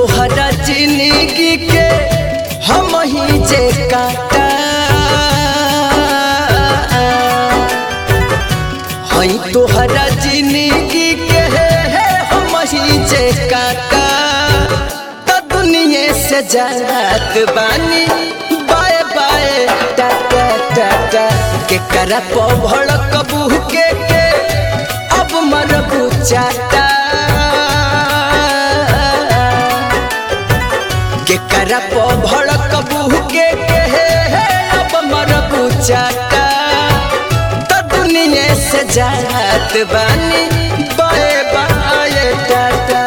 तोहरा जिंदगी के हम ही जे काटा हई तोहरा जिंदगी के हम ही जे काटा त दुनिया से जात बानी बाय बाय टाटा टाटा के करा भड़क के के अब मरबू चाटा के करप भड़क के के अब मरबू चाटा त दुनिया से जात बानी बाय बाय टाटा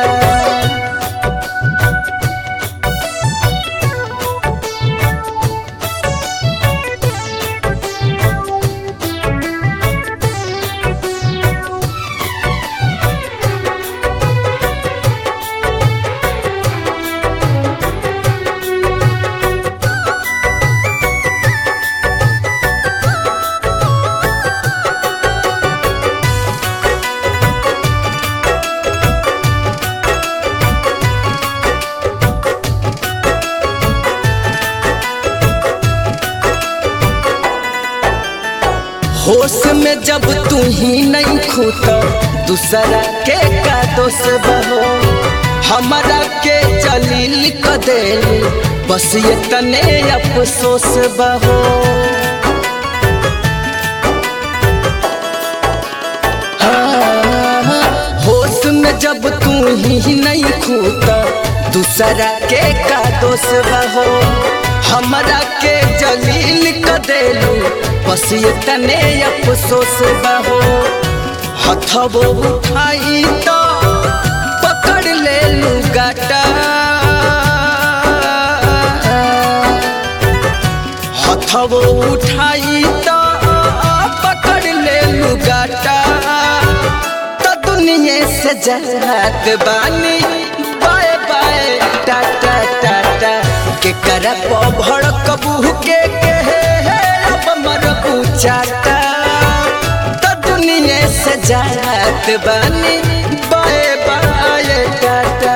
होश में जब तू ही नहीं खूत दूसरा के का दोष बहो हमारा के जलील क देली बस ये तने अफसोस बहो हाँ, होश में जब तू ही नहीं खूत दूसरा के का दोष बहो हमारा के जलील क देलू बस ये तने अफसोस बहो हथबो उठाई तो पकड़ ले लू गाटा हथबो उठाई तो पकड़ ले लू गाटा तो दुनिया से जहात बानी बाय बाय टाटा टाटा के करप भड़क के के अब मरबू चाटा तो दुनिया से जात बानी बाय बाय टाटा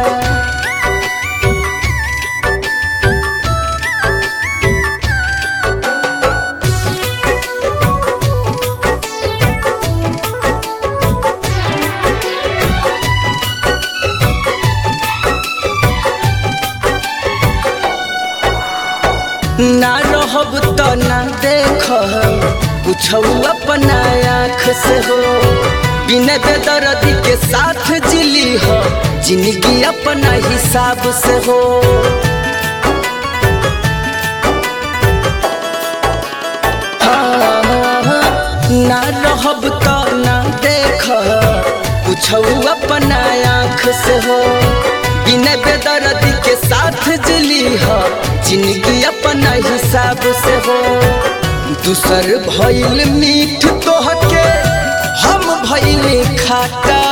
ना रहब तो ना देख कुछ अपना आँख से हो बिना बेदर्दी के साथ जिली हो जिंदगी अपना हिसाब से हो हाँ, ना रहब तो ना देख कुछ अपना आँख से हो बिना बेदर्दी के साथ जिली हो जिंदगी अपना हिसाब से हो दूसर भइल मीठ तोहके हम भइल खाटा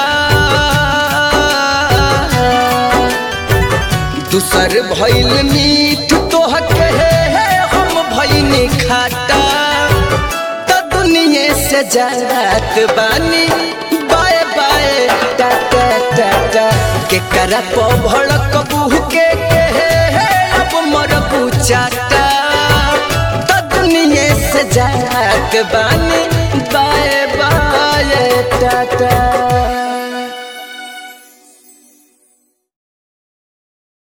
दूसर भइल मीठ तोहके हम भइल खाटा त दुनिया से जात बानी बाय बाय टाटा टाटा के करप भड़क के के अब मरबू चाटा त दुनिया से जात बानी बाय बाय टाटा